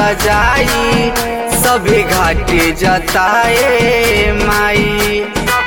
सजाई सभी घाटे जताए माई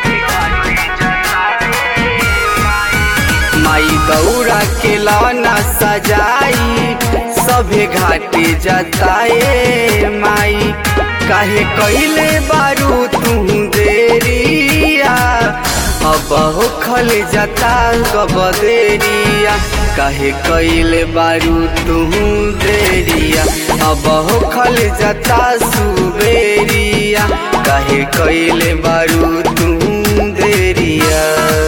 माई गौरा के लौना सजाई सभे घाटे जताए माई काहे कैले बारू तू देरिया अब हो खल जता गबदेरिया काहे कैले बारू तू देरिया अब हो खल जता सुबेरिया काहे कैले बारू तू देरिया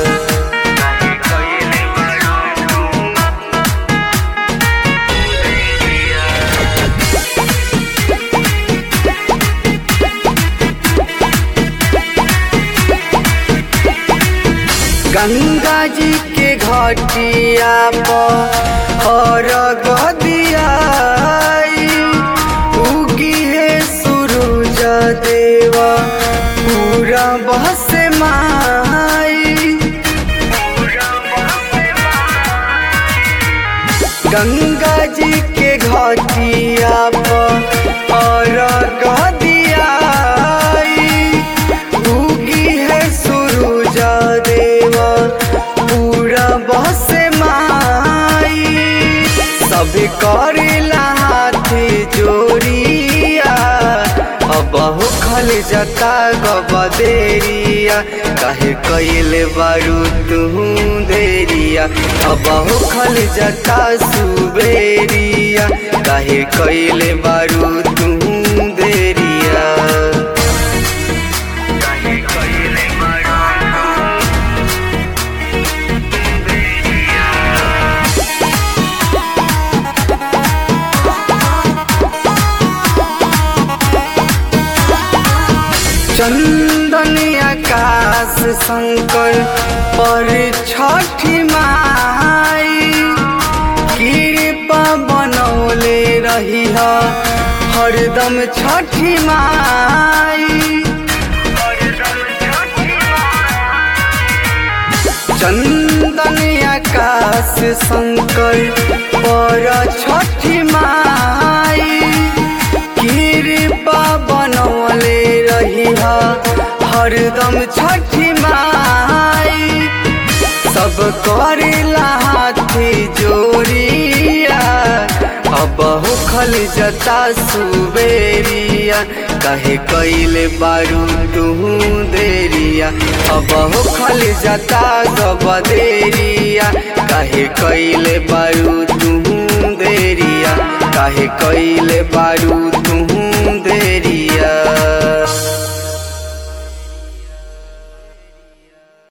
गंगा जी के घटिया पर गदिया उगी है सूरज देवा पूरा बहस माई गंगा जी के घटिया पर गदिया उगी है सूरज देवा पूरा बस माई सब करेला हाथ जोड़िया अब खल जता गबदेरिया काहे कैले बारू तू देरिया अब खल जता सुबेरिया काहे कैले बारू तू देरिया चंदन आकाश शंकर पर छठी माई कृपा बनौले रही हरदम छठी माई चंदन आकाश शंकर पर छठी माई कृपा बनौले रही हरदम छठी माई सब करेला हाथ जोड़िया अब खल जता सुबेरिया कहे कैले बारू तू देरिया अब खल जता गबदेरिया कहे कैले बारू तू देरिया काहे कैले बारू तू देरिया